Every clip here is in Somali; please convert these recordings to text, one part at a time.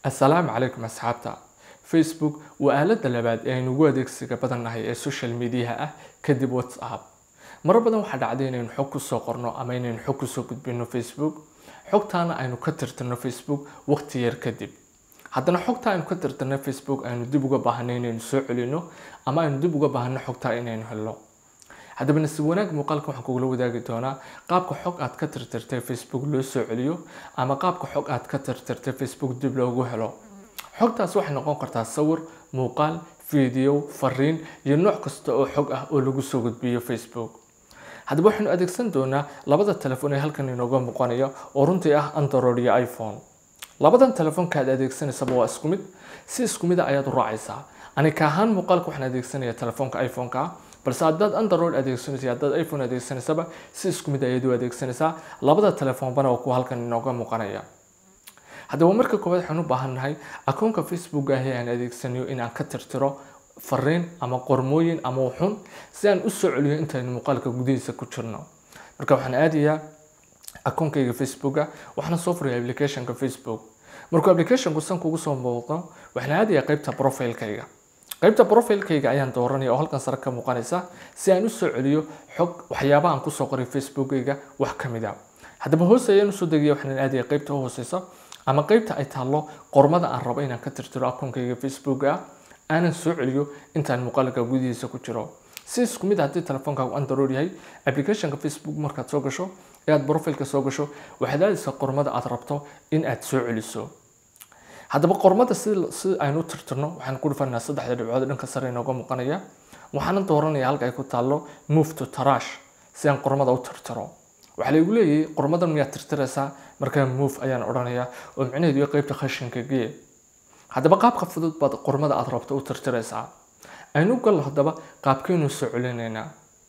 assalaamu calaykum asxaabta facebook waa aaladda labaad ee aynu ugu adeegsiga badannahay ee social mediaha ah kadib whatsapp marar badan waxaa dhacday inaynu xog kusoo qorno ama inaynu xog kusoo gudbino facebook xogtaana aynu ka tirtirno facebook waqti yar kadib haddana xogta aynu ka tirtirno facebook aynu dib uga baahanay inaynu soo celino ama aynu dib uga baahano xogtaa inaynu helno haddaba nasiib wanaag muuqaalka waxaan kugula wadaagi doonaa qaabka xog aad ka tirtirtay facebook loo soo celiyo ama qaabka xog aad ka tirtirtay facebook dib loogu helo xogtaas waxay noqon kartaa sawir muuqaal video fariin iyo nooc kasta oo xog ah oo lagu soo gudbiyo facebook haddaba waxaynu adeegsan doonaa labada telefoon ee halkan inooga muuqanaya oo runtii ah android iyo iphone labadan telefoonka aad adeegsanaysaba waa isku mid si isku mida ayaad u raacaysaa anika ahaan muuqaalka waxaan adeegsanaya telefoonka iphone-ka ah balse haddaad android adeegsanaysa haddaad iphone adeegsanaysaba si isku mid ayaad u adeegsanaysaa labada telefoonbana waa kuwa halkan inooga muuqanaya haddaba marka koowaad waxaan u baahannahay akoonka facebook ah ee aan adeegsanayo in aan ka tirtiro fariin ama qormooyin ama wuxun si aan usoo celiyo intaynu muuqaalka gudihiisa ku jirno marka waxaan aadayaa akoonkayga facebooka waxaana soo furaya applicationka facebook markuu applicationku san kugu soo muuqdo waxaan aadayaa qeybta profilekayga qeybta profilekayga ayaan dooranaya oo halkan sare ka muuqanaysa si aan usoo celiyo xog waxyaabaha aan kusoo qoray facebookayga wax ka mid a haddaba hoos ayaan usoo degaya waxaan aadaya qeybta u hooseysa ama qeybta ay taallo qormada aan rabo inaan ka tirtiro akoonkayga facebook ah aanan soo celiyo intaan muuqaalka gudihiisa ku jiro si isku mid haddii telefoonkaagu android yahay applicationka facebook markaad soo gasho ee aad profilka soo gasho waxaad aadaysaa qormada aad rabto in aad soo celiso haddaba qormada si si aynu u tirtirno waxaan ku dhufanaa saddexda dhibcood dhanka sare inooga muuqanaya waxaana dooranaya halka ay ku taallo move to tarash si aan qormada u tirtiro waxaa laygu leeyahay qormadan miyaad tirtiraysaa markaa move ayaan odhanayaa oo micnaheedu yahay qeybta khashinka gee haddaba qaabka fudud baad qormada aad rabto u tirtiraysaa aynu gallo haddaba qaabkaynu soo celinaynaa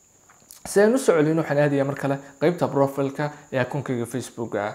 si aynu soo celino waxaan aadayaa mar kale qeybta profilka ee akoonkayga facebook ah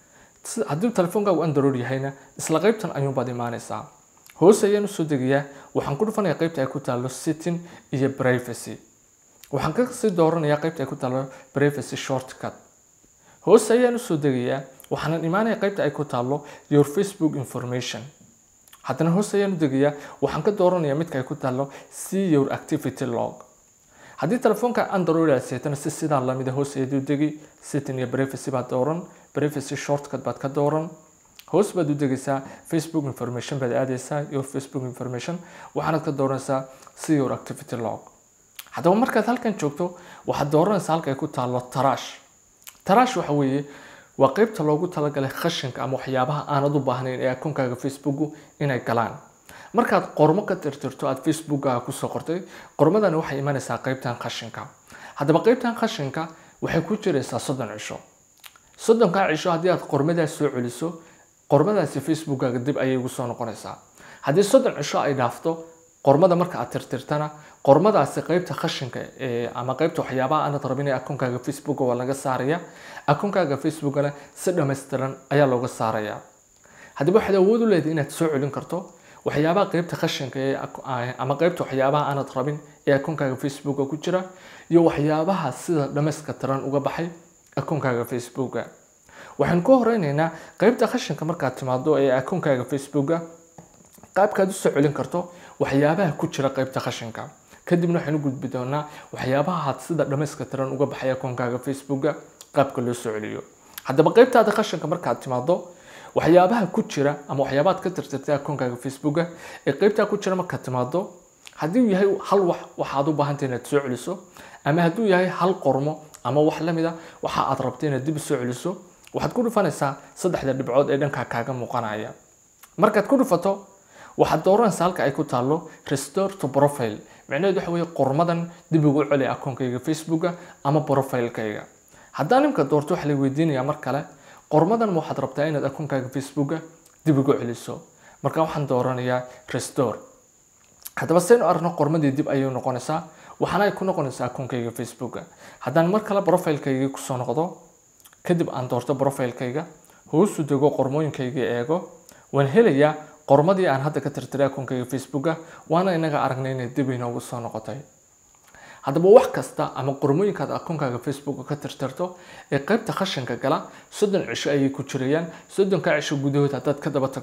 haddii telefoonkaagu android yahayna isla qeybtan ayuunbaad imaanaysaa hoose ayaan usoo degayaa waxaan ku dhufanayaa qeybta ay ku taallo sitting iyo privacy waxaan kasii dooranayaa qeybta ay ku taallo privacy shortcut hoose ayaan usoo degayaa waxaanan imaanaya qeybta ay ku taallo your facebook information haddana hoose ayaan u degayaa waxaan ka dooranayaa midka ay ku taallo see your activity log haddii telefoonka android aad seetana si sidaa lamida hoos ayaad u degi sitting iyo privacy baad dooran privacy shortcut baad ka dooran hoos baad u degaysaa facebook information baad aadaysaa your facebook information waxaanaad ka dooranaysaa see your activity log haddaba markaad halkan joogto waxaad dooranaysaa halka ay ku taallo tarash tarash waxa weeye waa qeybta loogu talagalay khashinka ama waxyaabaha aanad u baahnayn ee akoonkaaga facebooku inay galaan markaad qormo ka tirtirto aad facebookaga kusoo qortay qormadani waxay imanaysaa qeybtan khashinka haddaba qeybtan khashinka waxay ku jiraysaa soddon cisho soddonkaa cisho haddii aad qormadaas soo celiso qormadaasi facebookaga dib ayay ugu soo noqonaysaa haddii soddon cisho ay dhaafto qormada marka aad tirtirtana qormadaasi qeybta khashinka ama qeybta waxyaabaha aanad rabin ee akoonkaaga facebook waa laga saaraya akoonkaaga facebookana si dhammaystiran ayaa looga saaraya haddaba waxaad awood u leedahay inaad soo celin karto waxyaabaha qeybta khashinka ee ama qeybta waxyaabaha aanad rabin ee akoonkaaga facebooka ku jira iyo waxyaabaha sida dhammayska tiran uga baxay akoonkaaga facebooka waxaan ku horeyneynaa qeybta khashinka markaad timaado ee akoonkaaga facebooka qaabkaad u soo celin karto waxyaabaha ku jira qeybta khashinka kadibna waxaan u gudbi doonaa waxyaabaha sida dhammayska tiran uga baxay akoonkaaga facebooka qaabka loo soo celiyo haddaba qeybtaada khashinka markaad timaado waxyaabaha ku jira ama waxyaabaad ka tirtirtay akoonkaaga facebooka ee qeybtaa ku jira markaad timaado haddii uu yahay hal wax waxaad u baahantay inaad soo celiso ama hadduu yahay hal qormo ama wax lamid a waxa aad rabtay inaad dib soo celiso waxaad ku dhufanaysaa saddexda dhibcood ee dhankaa kaaga muuqanaya markaad ku dhufato waxaad dooranaysaa halka ay ku taallo restore to profile micnaheedu waxa weeye qormadan dib ugu celi akoonkayga facebooka ama profilekayga haddaan imka doorto waxaa la weydiinayaa mar kale qormadan ma waxaad rabtaa inaad akoonkaaga facebooka dib ugu celiso marka waxaan dooranayaa restore haddaba saynu aragno qormadii dib ayay noqonaysaa waxaana ay ku noqonaysaa akoonkayga facebooka haddaan mar kale profilekayga kusoo noqdo kadib aan doorto profilekayga hoosu dego qormooyinkayga eego waan helayaa qormadii aan hadda ka tirtiray akoonkayga facebooka waana inaga aragnay inay dib inoogu soo noqotay haddaba wax kasta ama qormooyinkaad akoonkaaga facebook ka tirtirto ee qaybta khashinka gala soddon cisho ayay ku jirayaan soddonka cisho gudahood haddaad ka daba tagto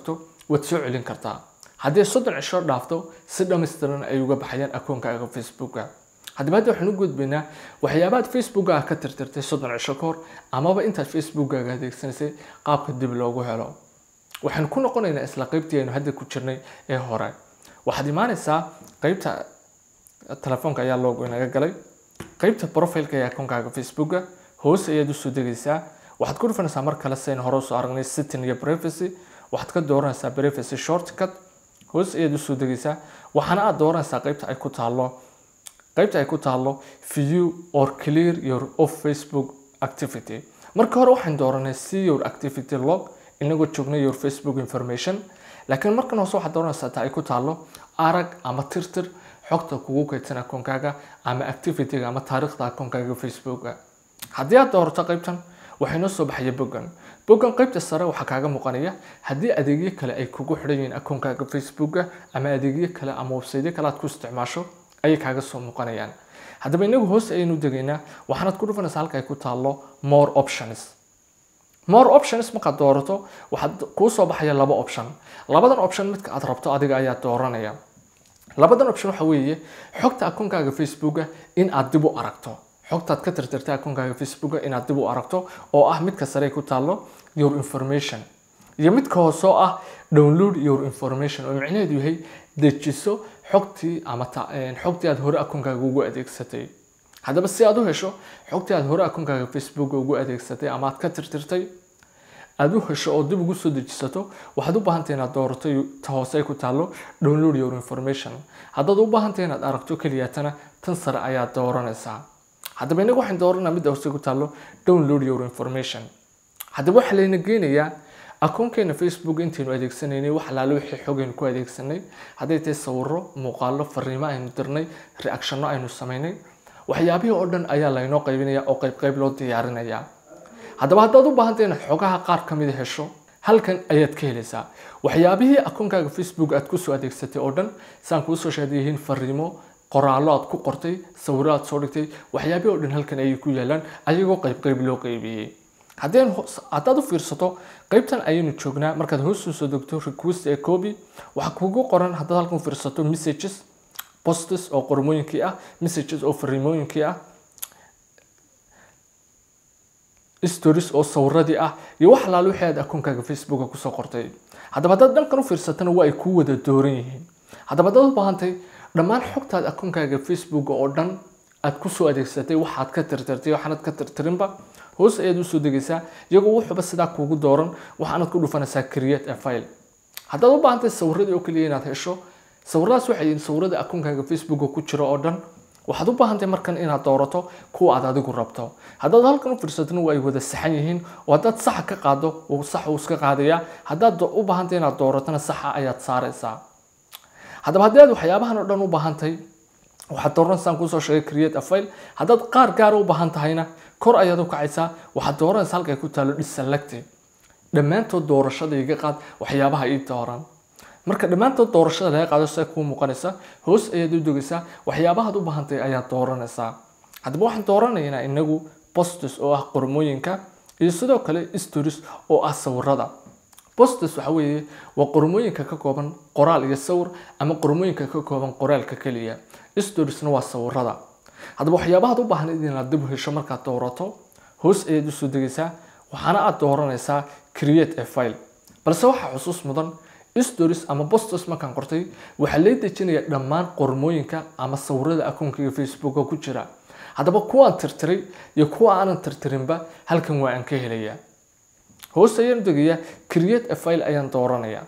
waad soo celin kartaa haddii soddon cisho dhaafto si dhammaystiran ay uga baxayaan akoonkaaga facebooka haddaba hadda waxaan u gudbaynaa waxyaabaad facebookaga ka tirtirtay soddon cisho ka hor amaba intaad facebookaga adeegsanaysay qaabka dib loogu helo waxaan ku noqonaynaa isla qeybtii aynu hadda ku jirnay ee hore waxaad imaanaysaa qeybta telefoonka ayaa loogu inaga galay qeybta profileka ee akoonkaaga facebooka hoos ayaad usoo degaysaa waxaad ku dhufanaysaa mar kale saynu hore usoo aragnay setting iyo privacy waxaad ka dooranaysaa privacy shortcut hoos ayaad usoo degaysaa waxaana aad dooranaysaa qeybta ay ku taalo qeybta ay ku taalo view or clear your of facebook activity marka hore waxaan dooranay see your activity log inagoo joognay your facebook information laakiin markan hoose waxaad dooranaysaa ta ay ku taalo arag ama tirtir xogta kugu kaydsan akoonkaaga ama activityga ama taariikhda akoonkaaga facebooka haddii aad doorato qeybtan waxay noo soo baxaya boggan boggan qeybta sare waxaa kaaga muuqanaya haddii adeegyo kale ay kugu xidhan yihiin akoonkaaga facebooka ama adeegyo kale ama websiteyo kale aad ku isticmaasho ayay kaaga soo muuqanayaan haddaba inagu hoos ayaynu degaynaa waxaanaad ku dhufanaysaa halka ay ku taalo more options more options markaad doorato waxaad kuu soo baxaya laba option labadan option midka aad rabto adiga ayaa dooranaya labadan option waxa weeye xogta akoonkaaga facebooka in aad dib u aragto xogtaad ka tirtirtay akoonkaaga facebooka inaad dib u aragto oo ah midka sare ku taalo your information iyo midka hoose oo ah download your information oo micnaheedu yahay dejiso xogtii ama xogtii aad hore akoonkaaga ugu adeegsatay haddaba si aad u hesho xogtii aad hore akoonkaaga facebook ugu adeegsatay ama aad ka tirtirtay aad u hesho oo dib ugu soo dejisato waxaad u baahantay inaad doorato ta hoose ay ku taalo download your information haddaad u baahantay inaad aragto keliyatana tan sare ayaad dooranaysaa haddaba inagu waxaan dooranaa midda hoose ku taalo download your information haddaba waxaa layna geenayaa akoonkeena facebook intaynu adeegsanaynay wax alaale wixii xogaynu ku adeegsanay hadday tahay sawiro muuqaalo fariimo aynu dirnay reactionno aynu samaynay waxyaabihii oo dhan ayaa laynoo qaybinaya oo qayb qayb loo diyaarinayaa haddaba haddaad u baahantay inaad xogaha qaar ka mid hesho halkan ayaad ka helaysaa waxyaabihii akoonkaaga facebook aad kusoo adeegsatay oo dhan saan kuusoo sheegay yihiin fariimo qoraallo aad ku qortay sawiro aad soo dhigtay waxyaabihii oo dhan halkan ayay ku yaalaan ayagoo qayb qayb loo qaybiyey haddeen haddaad u fiirsato qaybtan ayaynu joognaa markaad hoos soo degto request ee copy waxaa kugu qoran haddaad halkan u fiirsato messages postes oo qormooyinkii ah messages oo fariimooyinkii ah stories oo sawiradii ah iyo wax alaale wixii aad akoonkaaga facebooka kusoo qortay haddaba haddaad dhankan u fiirsatana waa ay kuu wada dooran yihiin haddaba haddaad u baahantay dhammaan xogtaad akoonkaaga facebook oo dhan aad kusoo adeegsatay waxaad ka tirtirtay waxaanad ka tirtirinba hoos ayaad usoo degaysaa iyagoo wuxuuba sidaa kuugu dooran waxaanad ku dhufanaysaa create a file haddaad u baahantay sawiradii oo keliya inaad hesho sawiradaas waxay yihiin sawirada akoonkaaga facebooka ku jira oo dhan waxaad u baahantay markan inaad doorato kuwa aad adigu rabto haddaad halkan u fiirsatona waa ay wada saxan yihiin oo haddaad saxa ka qaado sax uu iska qaadayaa haddaad u baahantay inaad dooratona saxa ayaad saaraysaa haddaba haddii aad waxyaabahan oo dhan u baahantay waxaad dooranaysaa kuusoo sheegay create a file haddaad qaar gaara u baahan tahayna kor ayaad u kacaysaa waxaad dooranaysaa halka ay ku taalo deselect dhammaantood doorashada iga qaad waxyaabaha ii dooran marka dhammaantood doorashada laga qaado sa kuu muuqanaysa hoos ayaad u dogaysaa waxyaabahaad u baahantay ayaad dooranaysaa haddaba waxaan dooranaynaa inagu postes oo ah qormooyinka iyo sidoo kale stories oo ah sawirada postes waxa weeye waa qormooyinka ka kooban qoraal iyo sawir ama qormooyinka ka kooban qoraalka keliya storiesna waa sawirada haddaba waxyaabahaad u baahan inaad dib u hesho markaad doorato hoos ayaad usoo degaysaa waxaana aad dooranaysaa create a file balse waxaa xusuus mudan stories ama postos markaan qortay waxaa lay dejinaya dhammaan qormooyinka ama sawirada akoonkayga facebooka ku jira haddaba kuwaan tirtiray iyo kuwa aanan tirtirinba halkan waa aan ka helayaa hoos ayaan degayaa create a file ayaan dooranayaa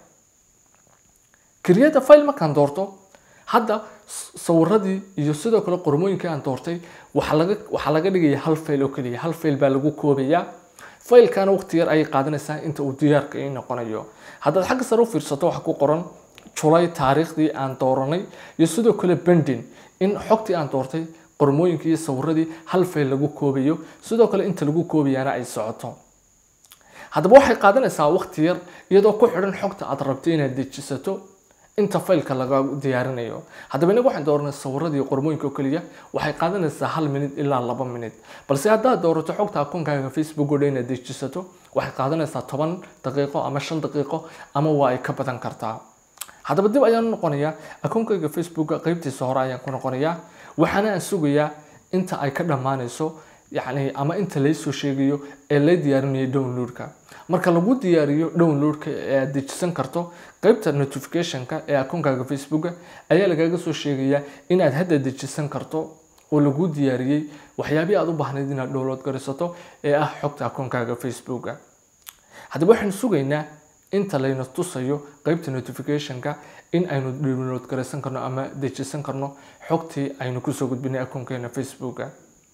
create a file markaan doorto hadda sawiradii iyo sidoo kale qormooyinkii aan doortay waxaa laga waxaa laga dhigaya hal file oo keliya hal file baa lagu koobayaa faylkana waqti yar ayay qaadanaysaa inta uu diyaarka ii noqonayo haddaad xagga sare u fiirsato waxa ku qoran julay taariikhdii aan dooranay iyo sidoo kale bendin in xogtii aan doortay qormooyinkii iyo sawiradii hal fayl lagu koobayo sidoo kale inta lagu koobayaana ay socoto haddaba waxay qaadanaysaa waqti yar iyadoo ku xidhan xogta aad rabtay inaad dejisato inta faylka laga diyaarinayo haddaba inaga waxaan dooranay sawiradii qormooyinka oo keliya waxay qaadanaysaa hal minid ilaa laba minid balse haddaad doorato xogta akoonkaaga facebook oo dhan inaad dejisato waxay qaadanaysaa toban daqiiqo ama shan daqiiqo ama waa ay ka badan kartaa haddaba dib ayaan u noqonayaa akoonkayga facebooka qeybtiisa hore ayaan ku noqonayaa waxaana aan sugayaa inta ay ka dhammaanayso yacni ama inta laysoo sheegayo ee la diyaarinayo downloadka marka lagu diyaariyo downloadka ee aad dejisan karto qeybta notificationka ee akoonkaaga facebooka ayaa lagaaga soo sheegayaa inaad hadda dejisan karto oo lagu diyaariyey waxyaabihii aad u baahnayd inaad download garaysato ee ah xogta akoonkaaga facebooka haddaba waxaanu sugaynaa inta layna tusayo qeybta notificationka in aynu download garaysan karno ama dejisan karno xogtii aynu kusoo gudbinay akoonkeena facebooka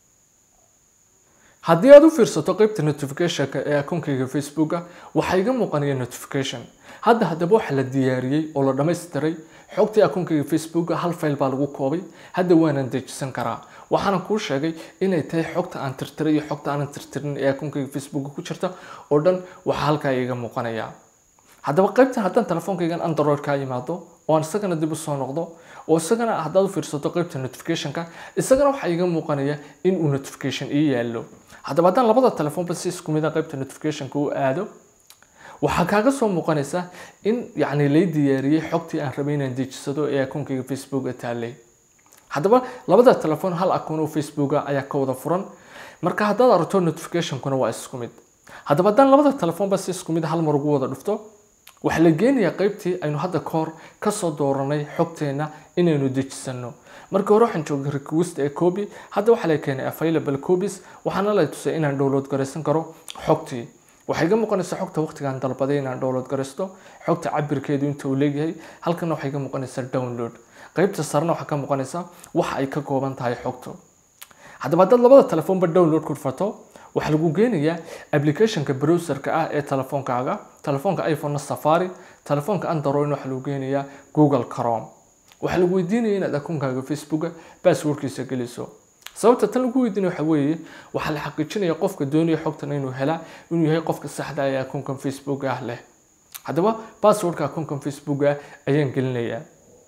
haddii aad u fiirsato qeybta notificationka ee akoonkayga facebooka waxaa iga muuqanaya notification hadda haddaba waxaa la diyaariyey oo la dhammaystiray xogtii akoonkayga facebooka hal fayl baa lagu koobay hadda waanan dejisan karaa waxaana kuu sheegay inay tahay xogta aan tirtiray iyo xogta aanan tirtirin ee akoonkayga facebooka ku jirta oo dhan waxaa halkaa iga muuqanaya haddaba qaybtan haddaan telefoonkaygan android kaa yimaado oo aan isagana dib usoo noqdo oo isagana haddaad u fiirsato qaybta notificationka isagana waxaa iga muuqanaya in uu notification ii yaallo haddaba haddaan labada telefoonba si isku mid a qaybta notificationka u aado waxaa kaaga soo muuqanaysa in yacni lay diyaariyey xogtii aan rabay inaan dejisado ee akoonkayga facebooka taallay haddaba labada telefoon hal akoon oo facebooka ayaa ka wada furan marka haddaad aragto notificationkuna waa isku mid haddaba haddaan labada telefoonba si isku mid hal mar ugu wada dhufto waxaa la geenayaa qaybtii aynu hadda ka hor kasoo dooranay xogteena inaynu dejisano markii hore waxaan joogay request ee copy hadda waxaa la keenay available copies waxaana la tusay inaan download garaysan karo xogtii waxay iga muuqanaysaa xogta waqtigaan dalbaday inaan download garaysto xogta cabirkeedu inta uu leeyahay halkana waxay iga muuqanaysaa download qaybta sarena waxaa ka muuqanaysaa waxa ay ka kooban tahay xogtu haddaba haddaad labada telefoonba download ku fato waxaa lagu geenayaa applicationka browserka ah ee telefoonkaaga telefoonka iphone safari telefoonka android waxaa lagu geenayaa google chrome waxaa lagu weydiinaya inaad akoonkaaga facebooka passwordkiisa geliso sababta tan lagu weydiinaya waxa weeye waxaa la xaqiijinaya qofka doonaya xogtan inuu helaa inuu yahay qofka saxda ah ee akoonkan facebook ah leh haddaba passwordka akoonkan facebook ah ayaan gelinayaa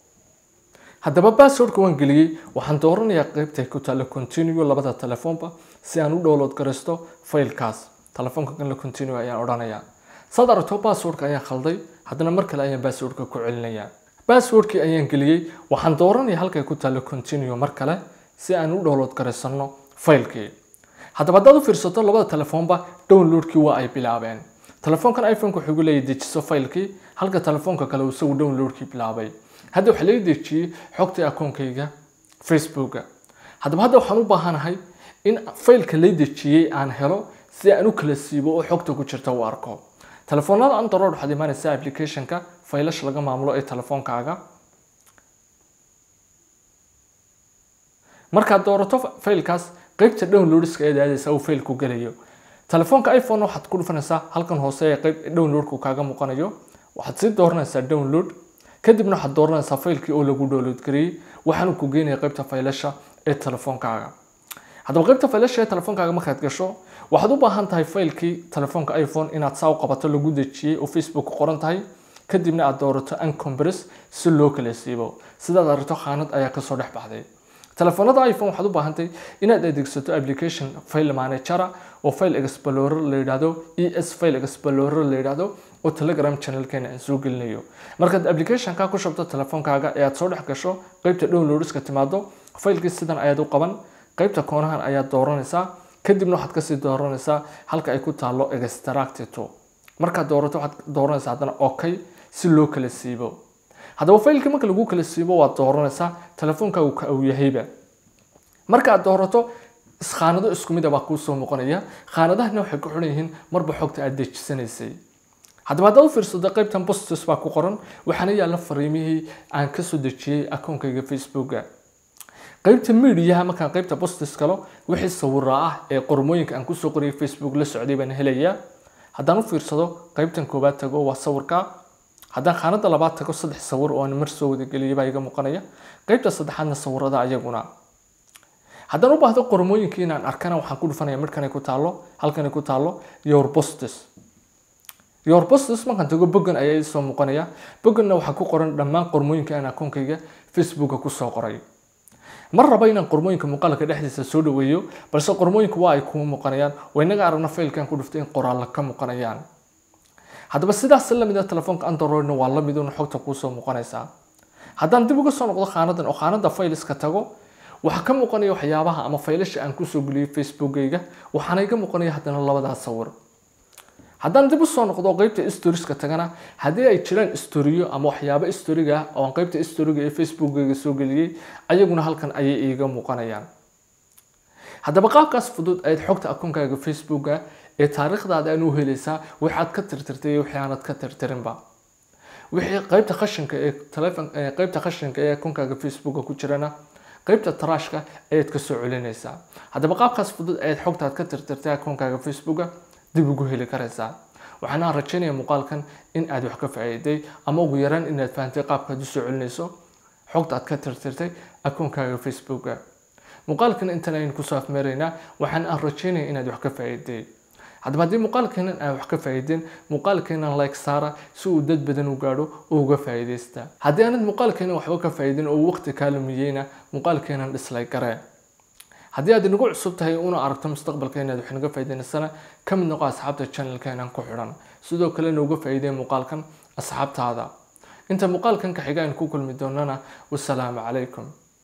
haddaba passwordka waan geliyey waxaan dooranayaa qaybta ku taalla continue labada telefoonba si aan u download garaysto faylkaas telefoonka kan la continue ayaan odhanayaa saad aragto passwordka ayaan khalday haddana mar kale ayaan passwordka ku celinayaa passwordkii ayaan geliyey waxaan dooranayaa halkay ku taalla continue mar kale si aan u download garaysano faylkii haddaba haddaad u fiirsato labada telefoonba downloadkii waa ay bilaabeen telefoonkan iphoneka wuxuu igu leeyahay dejiso faylkii halka telefoonka kale uu isagu downloadkii bilaabay hadda waxaa laga dejiyey xogtii akoonkayga facebooka haddaba hadda waxaan u baahanahay in faylka la dejiyey aan helo si aan u kala siibo oo xogta ku jirta u arko telefoonada android waxaad imaanaysaa applicationka faylasha laga maamulo ee telefoonkaaga markaad doorato faylkaas qeybta downloadska eed aadaysa uu faylku gelayo telefoonka iphone waxaad ku dhufanaysaa halkan hoose ee qeyb downloadku kaaga muuqanayo waxaad sii dooranaysaa download kadibna waxaad dooranaysaa faylkii oo lagu download gareeyey waxaanu ku geenaya qeybta faylasha ee telefoonkaaga haddaba qeybta faylasha ee telefoonkaaga markaad gasho waxaad u baahan tahay faylkii telefoonka iphone inaad saa u qabato lagu dejiyey oo facebook ku qoran tahay kadibna aad doorato uncompress si loo kala siibo sidaad aragto khaanad ayaa kasoo dhex baxday telefoonada iphone waxaad u baahantahay inaad adeegsato application file manager oo file explorer la yidhaahdo es file explorer la yidhaahdo oo telegram channelkeena aan soo gelinayo markaad applicationka ku shubto telefoonkaaga ee aad soo dhex gasho qeybta downloadska timaado faylkii sidan ayaad u qaban qeybta koonahan ayaad dooranaysaa kadibna waxaad kasii dooranaysaa halka ay ku taalo extractito markaad doorato waxaad dooranaysaa haddana okay si loo kala siibo haddaba faylkii marka lagu kala siibo waad dooranaysaa telefoonkaagu ka uu yahayba markaad doorato khaanado isku mid a baa kuu soo muuqanaya khaanadahana waxay ku xidhan yihiin marba xogta aad dejisanaysay haddaba haddaad u fiirsato qaybtan bostos baa ku qoran waxaana yaalla fariimihii aan kasoo dejiyey akoonkayga facebooka qaybta mediaha markaan qaybta bostos galo wixii sawira ah ee qormooyinka aan kusoo qoriyay facebook la socday baan helayaa haddaan u fiirsado qaybtan koobaad tago waa sawirka haddaan khaanada labaad tago saddex sawir oo aan mar soo wadageliyay baa iga muuqanaya qaybta saddexaadna sawirada ayaguna haddaan u baahdo qormooyinkii inaan arkana waxaan ku dhufanaya midhkanay ku taalo halkanay ku taalo your postes your posts markaan tago boggan ayaa isoo muuqanaya bogganna waxaa ku qoran dhammaan qormooyinka aan akoonkayga facebooka kusoo qoray mar raba inaan qormooyinka muuqaalka dhexdiisa soo dhaweeyo balse qormooyinku waa ay kuu muuqanayaan waa inaga aragna faylkan ku dhuftay in qoraalla ka muuqanayaan haddaba sidaas lamid a telefoonka androidna waa lamid un xogta kuusoo muuqanaysaa haddaan dib uga soo noqdo khaanadan oo khaanada fayliska tago waxaa ka muuqanaya waxyaabaha ama faylasha aan kusoo geliyay facebookayga waxaana iga muuqanaya haddana labadaas sawir haddaan dib usoo noqdo qeybta storieska tagana haddii ay jiraan storiyo ama waxyaabo storiga ah oo aan qeybta storiga ee facebookayga soo geliyey ayaguna halkan ayay iiga muuqanayaan haddaba qaabkaas fudud ayaad xogta akoonkaaga facebooka ee taariikhdaada aan u helaysaa waxaad ka tirtirtay iyo wixii aanad ka tirtirinba wixii qeybta khashinka ee telefon qeybta khashinka ee akoonkaaga facebooka ku jirana qeybta trashka ayaad kasoo celinaysaa haddaba qaabkaas fudud ayaad xogtaad ka tirtirtay akoonkaaga facebooka dib ugu heli karaysaa waxaana rajaynaya muuqaalkan in aad wax ka faa'iiday ama ugu yaraan inaad fahantay qaabkaad usoo celinayso xogta aad ka tirtirtay akoonkaaga facebooka muuqaalkan intan aynu kusoo afmeeraynaa waxaan aan rajaynaya inaad wax ka faa'iiday haddaba haddii muuqaalkeenan aan wax ka faa'iideen muuqaalkeenan like saara si uu dad badan u gaadho oo uga faa'iidaysta haddii aanad muuqaalkeenan waxba ka faa'iidin oo waqti kaa lumiyeyna muuqaalkeenan dislike garee haddii aad inagu cusub tahay una aragto mustaqbalka inaad wax naga faa'iidaysana ka mid noqo asxaabta channelkeenan ku xidhan sidoo kalena uga faa'iideen muuqaalkan asxaabtaada inta muuqaalkan ka xiga aynu ku kulmi doonana wasalaamu calaykum